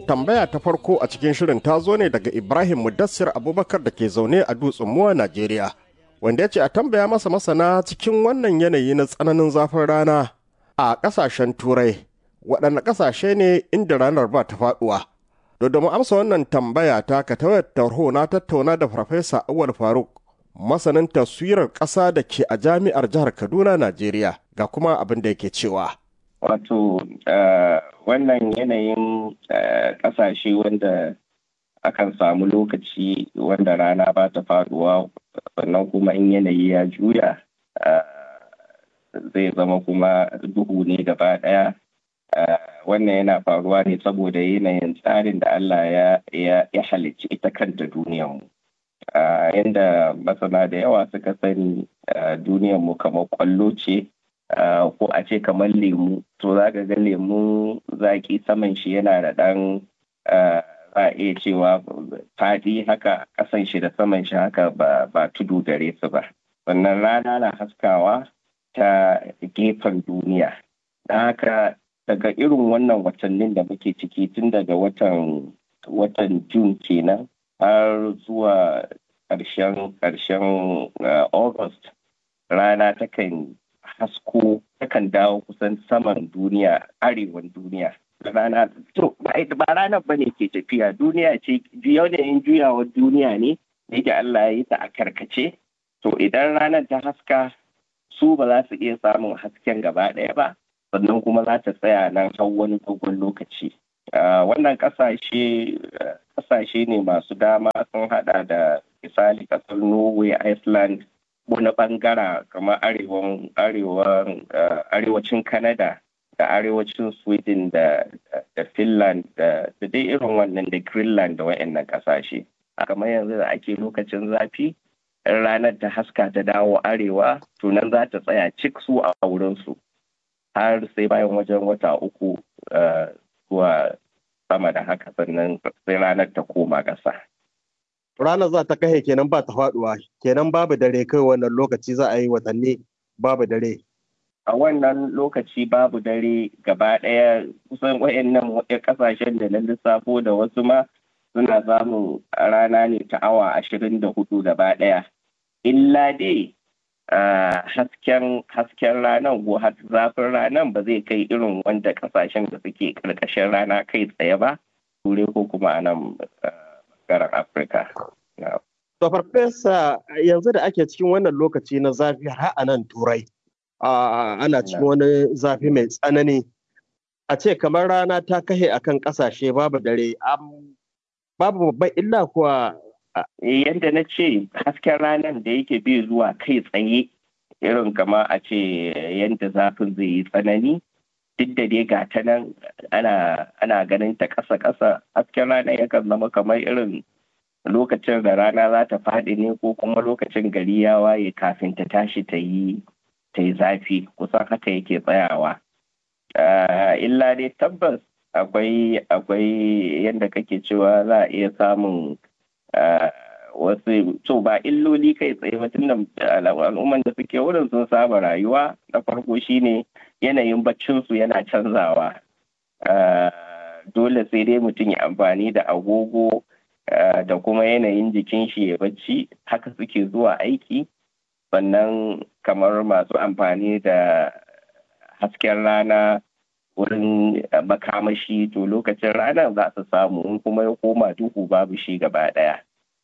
tambaya ta farko a cikin shirin ta zo ne daga Ibrahim Mudassir Abubakar da ke zaune a Dutsen Muwa, Najeriya. Wanda ya ce a tambaya masa masana cikin wannan yanayi na tsananin zafin rana a ƙasashen Turai. Waɗanne ƙasashe ne inda ranar ba ta faɗuwa? Da da mu amsa wannan tambaya ta ka tawayar tarho na tattauna da Farfesa Awal Faruk, masanin taswirar ƙasa da ke a jami'ar jihar Kaduna, Najeriya, ga kuma abin da yake cewa. Wato wannan yanayin ƙasashe wanda akan samu lokaci wanda rana ba ta faduwa sannan kuma in yanayi ya juya zai zama kuma duhu ne gaba ɗaya wannan yana faruwa ne saboda yanayin tsarin da Allah ya halicci ita kanta duniyanmu. Yanda masana da yawa suka sani duniyanmu kamar kwallo ce Uh, ko a ce kamar lemu to za ga lemu zaki saman shi yana da ɗan uh, za a iya cewa faɗi haka ƙasan shi da saman shi haka ba, ba tudu gare su ba sannan rana na haskawa ta gefen duniya don haka daga irin wannan watannin da muke ciki tun daga watan watan jun kenan har zuwa ƙarshen ƙarshen uh, august rana takan hasko takan dawo kusan saman duniya arewan duniya rana to ba ranar ba ne ke tafiya duniya ce yanayin juyawar duniya ne da yake Allah ya yi ta a karkace to idan ranar ta haska su ba za su iya samun hasken gaba ɗaya ba sannan kuma za ta tsaya nan har wani dogon lokaci wannan ƙasashe ƙasashe ne masu dama sun hada da misali ƙasar norway iceland wani bangara kamar arewacin Canada da arewacin Sweden da, da Finland da, da dai irin wannan da Greenland da wayannan kasashe. kamar yanzu da ake lokacin zafi ranar ta haska ta dawo arewa to nan za ta tsaya cik su a wurinsu har sai bayan wajen wata uku zuwa sama da haka sannan sai ranar ta koma ƙasa. ranar za ta kahe kenan ba ta faduwa kenan babu dare kai wannan lokaci za a yi watanni babu dare a wannan lokaci babu dare gaba ɗaya kusan wayannan kasashen da na lissafo da wasu ma suna samun rana ne ta awa ashirin da hudu gaba ɗaya illa dai hasken hasken ranar ko zafin ranar ba zai kai irin wanda kasashen da suke karkashin rana kai tsaye ba turai ko kuma a nan bangaren Afirka. To farfesa yanzu da ake cikin wannan lokaci na zafi har a nan turai ana cikin wani zafi mai tsanani a ce kamar rana ta kahe akan kasashe babu dare babu babban illa kuwa yadda na ce hasken ranar da yake bi zuwa kai tsaye irin kama a ce yadda zafin zai yi tsanani duk da dai ga ta nan ana ganin ta ƙasa-ƙasa hasken rana yakan zama kamar irin lokacin da rana za ta faɗi ne ko kuma lokacin gari ya waye kafin ta tashi ta yi ta yi zafi kusan haka yake tsayawa illa dai tabbas akwai akwai yadda kake cewa za a iya samun wasu to ba illoli kai tsaye ba tunda al'umman da suke wurin sun saba rayuwa na farko shine yanayin baccinsu yana canzawa dole sai dai mutum ya amfani da agogo da kuma yanayin jikin shi ya bacci haka suke zuwa aiki sannan kamar masu amfani da hasken rana wurin makamashi to lokacin rana za su samu kuma ya koma duhu babu shi gaba daya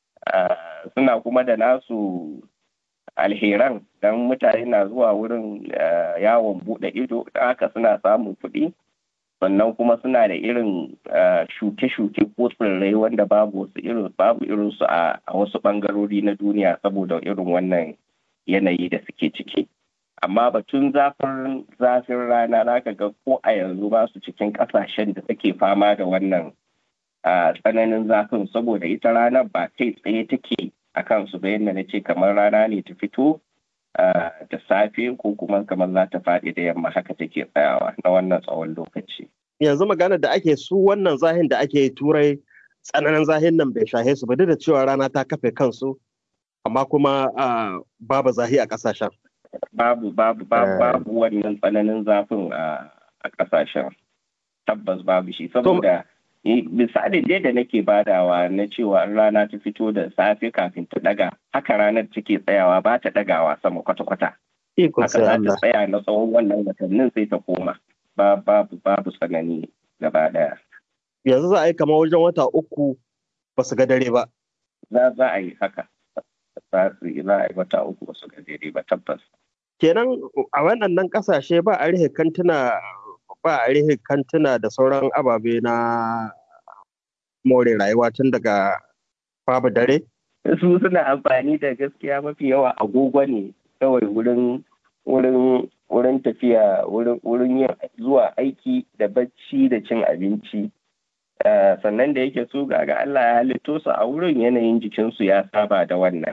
suna kuma da nasu alheran don mutane na zuwa wurin yawon bude ido haka suna samun kuɗi sannan kuma suna da irin shuke-shuke ko tsirrai wanda babu wasu irin babu irin su a wasu bangarori na duniya saboda irin wannan yanayi da suke ciki amma batun zafin zafin rana zaka ga ko a yanzu ba su cikin kasashen da suke fama da wannan tsananin zafin saboda ita ranar ba kai tsaye take a kansu ba yadda na ce kamar rana ne ta fito da safe ko kuma kamar za ta faɗi da yamma haka take tsayawa na wannan tsawon lokaci. Yanzu magana da ake su wannan zahin da ake turai tsananin zahin nan bai shahe su ba duk da cewa rana ta kafe kansu amma kuma babu zahi a ƙasashen. Babu babu babu wannan tsananin zafin a ƙasashen tabbas babu shi saboda misalin dai da nake badawa na cewa rana ta fito da safe kafin ta daga haka ranar take tsayawa ba ta dagawa sama kwata-kwata haka za ta tsaya na tsawon wannan watannin sai ta koma babu babu tsanani gaba daya yanzu za a yi kamar wajen wata uku ba su ga dare ba za za a yi haka za su yi za a yi wata uku ba su ga dare ba tabbas kenan a wannan kasashe ba a rihe kantuna ba a rihe kantuna da sauran ababe na more rayuwa tun daga babu dare? Su suna amfani da gaskiya mafi yawa agogo ne kawai wurin wurin wurin tafiya wurin yin zuwa aiki da bacci da cin abinci sannan da yake su ga Allah ya halitto su a wurin yanayin jikinsu ya saba da wannan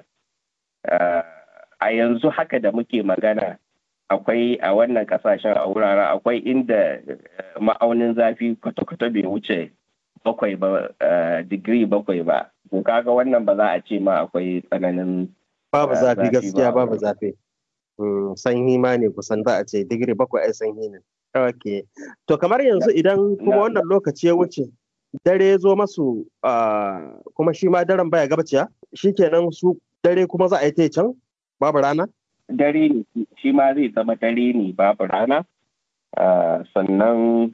a yanzu haka da muke magana akwai a wannan kasashen a wuraren akwai inda ma'aunin zafi kwata-kwata bai wuce bakwai ba digiri bakwai ba ko kaga wannan ba za a ce ma akwai tsananin babu zafi gaskiya babu zafi sanyi ma ne kusan za a ce digiri bakwai ai sanyi ne ok to kamar yanzu idan kuma wannan lokaci ya wuce dare ya zo masu kuma shi ma daren baya gabaciya shikenan su dare kuma za a yi ta can babu rana dare ne shi ma zai zama dare ne babu rana sannan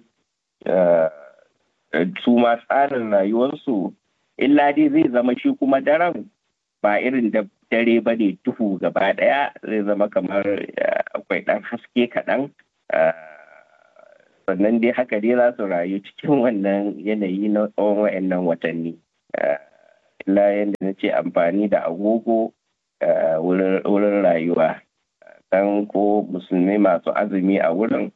su ma tsarin rayuwarsu illa dai zai zama shi kuma daren ba irin da dare ba ne duhu gaba daya zai zama kamar akwai ɗan haske kaɗan sannan dai haka dai za su rayu cikin wannan yanayi na tsawon wa'annan watanni illa yadda na ce amfani da agogo wurin rayuwa dan ko musulmi masu azumi a wurin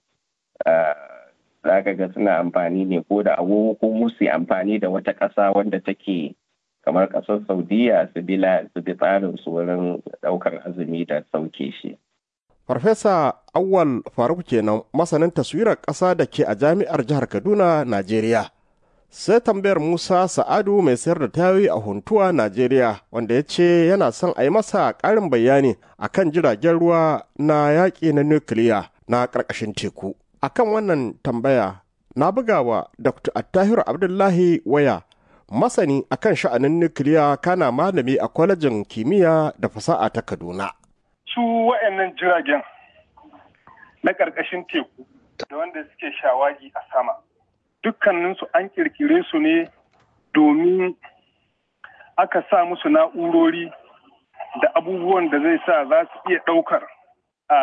za ka ga suna amfani ne ko da agogo ko musu amfani da wata ƙasa wanda take kamar ƙasar saudiya su bi tsarin su wurin ɗaukar azumi da sauke shi Farfesa Awal Faruk kenan masanin taswirar ƙasa da ke a jami'ar jihar Kaduna, Najeriya. Sai tambayar Musa Sa'adu mai sayar da tayoyi a Huntuwa, Najeriya, wanda ya ce yana son a yi masa ƙarin bayani a kan jiragen ruwa na yaƙi na nukiliya na ƙarƙashin teku. A kan wannan tambaya, na buga wa Dr. Attahiru Abdullahi waya, masani a kan sha'anin nukiliya kana malami a kwalejin kimiyya da fasaha ta Kaduna. su wa'annan jiragen na ƙarƙashin teku da wanda suke shawagi a sama dukkaninsu an ƙirƙire su ne domin aka sa musu na'urori da abubuwan da zai sa za su iya ɗaukar a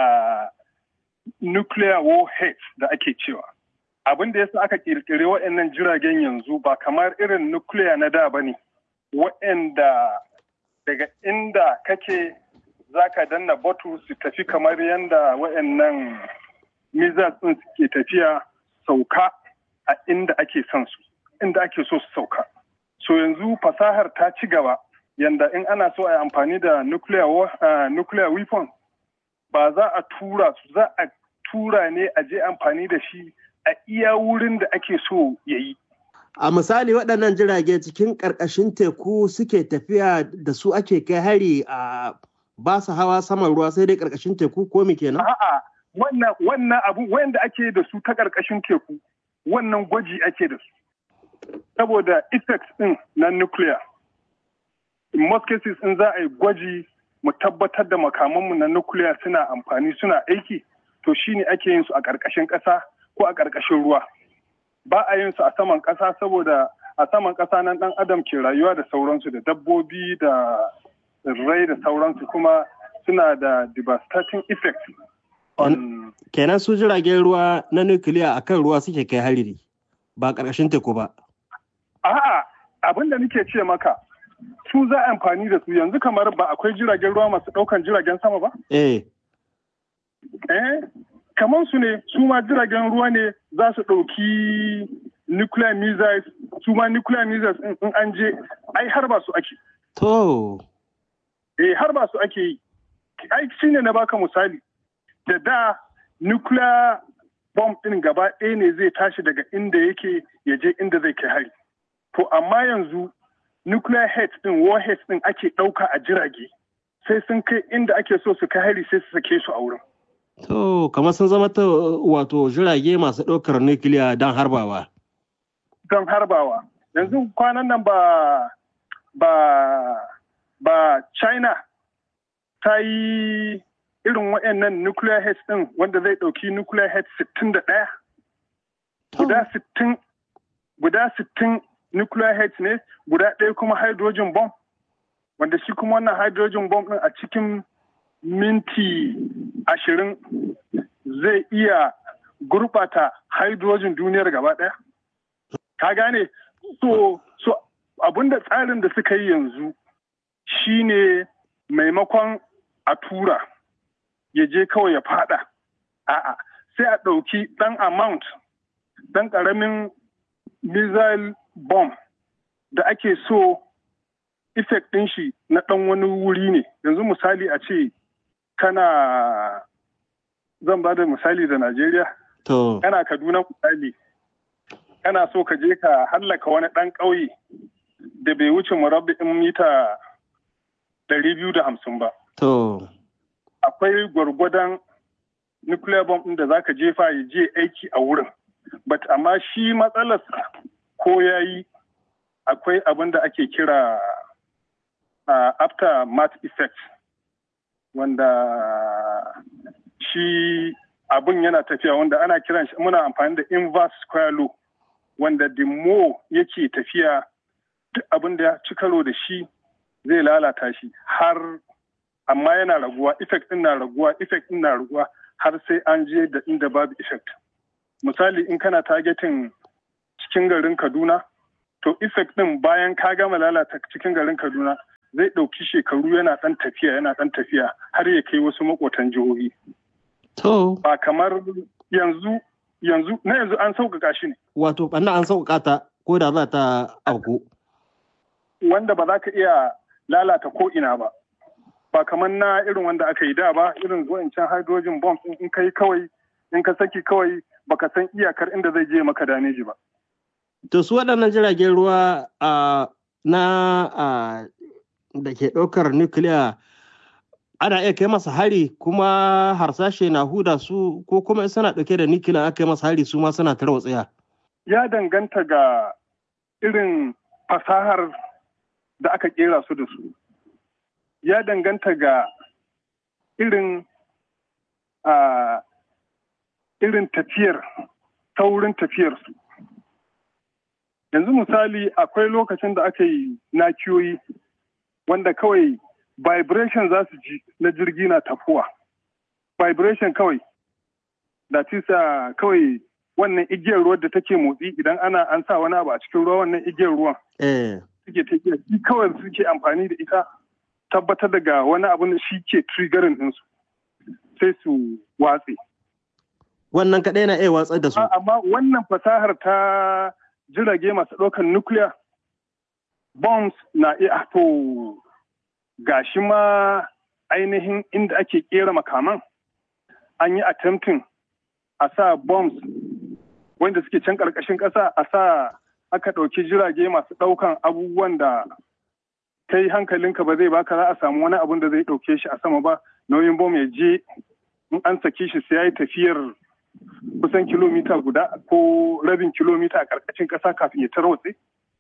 nuclear warhead da ake cewa abin da yasa aka ƙirƙiri wa'annan jiragen yanzu ba kamar irin nuclear na da ba ne wa'anda daga inda kake za ka danna batu su tafi kamar yadda wayannan missiles ɗin suke tafiya sauka a inda ake son su inda ake so su sauka so yanzu fasahar ta ci gaba yanda in ana so a yi amfani da nuclear, uh, nuclear weapon ba za a tura su za a tura ne a je amfani da shi a iya wurin da ake so ya yi A misali waɗannan jirage cikin ƙarƙashin teku suke tafiya da su ake kai hari a ba su hawa saman ruwa sai dai ƙarƙashin teku ko me kenan? A'a, wannan wannan abu wanda ake da su ta ƙarƙashin teku, wannan gwaji ake da su. Saboda effects ɗin na nuclear. In most cases in za a yi gwaji mu tabbatar da makamanmu na nuclear suna amfani suna aiki, to shine ake yin su a ƙarƙashin ƙasa ko a ƙarƙashin ruwa. Ba a yin su a saman ƙasa saboda a saman ƙasa nan ɗan adam ke rayuwa da sauransu da dabbobi da tsirrai da sauransu kuma suna da devastating effect on kenan su jiragen ruwa na nukiliya a kan ruwa suke kai hariri ba ƙarƙashin teku ba a'a abin da nake ce maka su za a amfani da su yanzu kamar ba akwai jiragen ruwa masu ɗaukan jiragen sama ba eh eh kamar su ne su ma jiragen ruwa ne za su ɗauki nuclear missiles su ma nuclear missiles in an je ai har ba su ake to eh har ba su ake yi ai shine na baka misali da da nuclear bomb din gaba ɗaya ne zai tashi daga inda yake ya je inda zai kai hari to amma yanzu nuclear head din warhead din ake ɗauka a jirage sai sun kai inda ake so su kai hari sai su sake su a wurin to kamar sun zama ta wato jirage masu ɗaukar nukiliya don harbawa don harbawa yanzu kwanan nan ba ba ba china ta yi irin waɗannan nuclear heads ɗin wanda zai ɗauki nuclear heads 61 guda 60 guda 60 nuclear heads ne guda ɗaya kuma hydrogen bomb wanda shi kuma wannan hydrogen bomb ɗin a cikin minti ashirin zai iya gurɓata hydrogen duniyar gaba ɗaya ka gane so so abinda tsarin da suka yi yanzu shine maimakon a tura ya je kawai ya fada a'a sai a ɗauki ɗan amount ɗan ƙaramin missile bomb da ake so effect ɗin shi na ɗan wani wuri ne yanzu misali a ce kana zan ba da misali da Najeriya To, kana Kaduna misali kana so ka je ka hallaka wani ɗan ƙauye da bai wuce murabba'in mita ɗari biyu da hamsin ba. to, Akwai gwargwadon nuclear bomb ɗin da za ka jefa ya je aiki a wurin. But amma shi matsalarsa ko ya yi akwai abin da ake kira uh, aftermath effect wanda shi abin yana tafiya wanda ana kiran shi muna amfani da inverse square law wanda the more yake tafiya duk abin da ya ci karo da shi zai lalata shi har amma yana raguwa effect din na raguwa effect din na raguwa har sai an je da inda babu effect misali in kana targeting cikin garin Kaduna to effect din bayan ka gama lalata cikin garin Kaduna zai ɗauki shekaru yana ɗan tafiya yana ɗan tafiya har ya kai wasu makotan jihohi to, ba kamar yanzu yanzu na yanzu an sauƙaƙa shi ne wato ɓanna an sauƙaƙa ta ko da za ta auku. wanda ba za ka iya lalata ko ina ba ba kamar na irin wanda aka yi da ba irin can hydrogen bomb ɗin in kai kawai in ka saki kawai baka san iyakar inda zai je maka dameji ba To, su waɗannan jiragen ruwa a na a da ke ɗaukar nukiliya ana iya kai masa hari kuma harsashe na huda su ko kuma in suna ɗauke da nukiliya aka yi masa hari su ma suna tarwatsaya. ya danganta ga irin fasahar da aka kera su da su ya danganta ga irin a irin tafiyar saurin tafiyarsu yanzu misali akwai lokacin da aka yi nakiyoyi wanda kawai vibration za su ji na jirgi na tafuwa vibration kawai da tisa kawai wannan igiyar ruwan da take motsi idan ana an sa wani abu a cikin ruwa wannan igiyar ruwan Eh, suke tafiya shi kawai suke amfani da ita tabbatar daga wani abu da shi ke triggering ɗinsu sai su watse. wannan kaɗai na iya watsar da su. Amma wannan fasahar ta jirage masu ɗaukar nuclear bombs na iya to gashi ma ainihin inda ake kera makaman an yi attempting a sa bombs wanda suke can ƙarƙashin ƙasa a sa aka ɗauki jirage masu ɗaukan abubuwan da kai hankalinka ba zai baka za a samu wani abun da zai ɗauke shi a sama ba nauyin bom ya je in an saki shi sai ya yi tafiyar kusan kilomita guda ko rabin kilomita a ƙarƙashin ƙasa kafin ya tarwatse.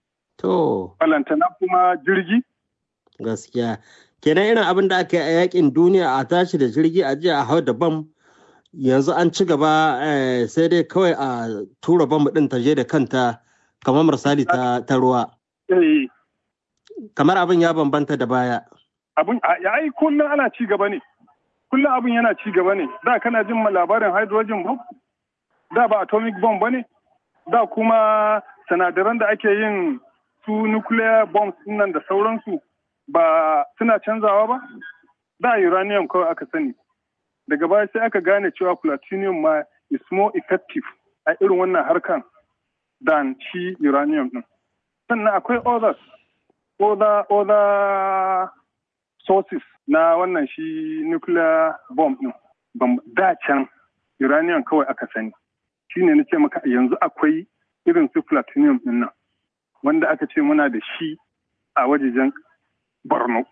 To, Balantana kuma jirgi gaskiya. Kenan irin abin da aka yi a yakin duniya a tashi da jirgi a jiya a hau da bam yanzu an ci gaba eh, sai dai kawai a tura bam ɗin ta je da kanta kamar misali ta, ta ruwa. eh, Kamar abin ya bambanta da baya. abun ya yi kullum ana ci gaba ne. Kullum abin yana ci gaba ne. Da kana jin labarin hydrogen bomb? Da ba atomic bomb ba ne? Da kuma sinadaran da ake yin su nuclear bombs nan da sauransu ba suna canzawa ba? Da uranium kawai aka sani. Daga baya sai aka gane cewa platinum ma is more effective a irin wannan harkan than shi uranium din. Sannan akwai others, other, other sources na wannan shi nuclear bomb din. Bam- Da can uranium kawai aka sani. Shi ne na ce maka yanzu akwai irin su platinum din nan wanda aka ce muna da shi a wajejen Borno.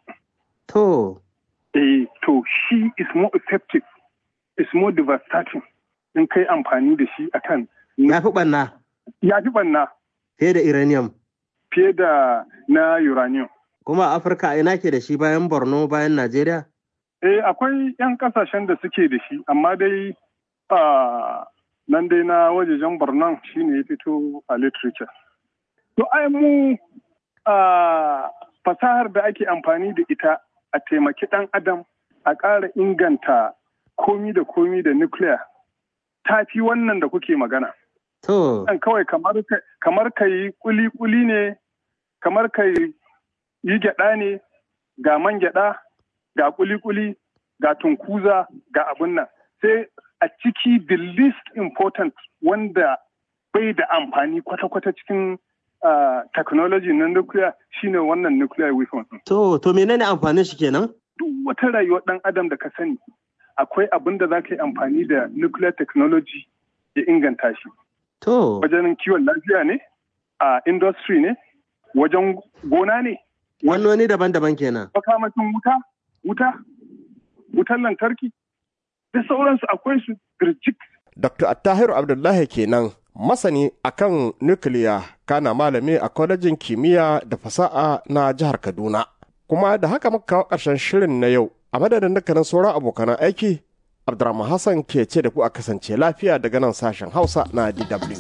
To, Eh, to shi is more effective, is more devastating in kai amfani da shi akan ya fi ɓanna. ya fi banna. fiye da uranium fiye da na uranium kuma afirka a ina ke da shi bayan borno bayan najeriya eh akwai 'yan kasashen da suke da shi amma dai nan dai na wajejen borno shine ya fito a literature to ai mu fasahar da ake amfani da ita a taimaki ɗan adam a ƙara inganta komi da komi da nuclear ta fi wannan da kuke magana. To. kawai kamar ka yi kuli-kuli ne, kamar ka yi gyaɗa ne, ga man gyaɗa, ga kuli-kuli, ga tunkuza, ga abun nan. Sai a ciki the least important wanda bai da amfani kwata-kwata cikin uh, technology na nuclear shine wannan nuclear weapon. To, to menene amfanin shi kenan? Duk wata rayuwar ɗan adam da ka sani akwai abin da za ka yi amfani da nuclear technology ya inganta shi. To. Wajen kiwon lafiya ne, a industry ne, wajen gona ne. Wannoni daban-daban kenan. Makamashin wuta, wuta, wutan lantarki, da sauransu akwai su birjik. Dr. Attahiru Abdullahi kenan masani akan nukiliya kana malami a kwalejin kimiyya da fasa'a na jihar Kaduna. Kuma da haka muka kawo ƙarshen shirin na yau a madadin dukkanin sauran abokan aiki Abdurrahman Hassan ke ce da ku a kasance lafiya daga nan sashen Hausa na DW.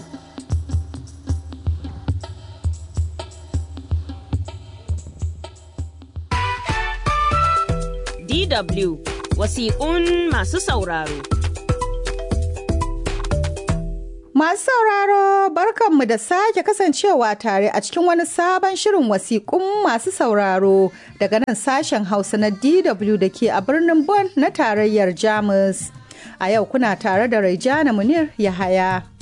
DW wasiƙun masu sauraro. Masu sauraro barkanmu da sake kasancewa tare a cikin wani sabon shirin wasiƙun masu sauraro daga nan sashen Hausa na DW da ke a birnin Bonn na tarayyar Jamus. A yau kuna tare da Raijana Munir Yahaya.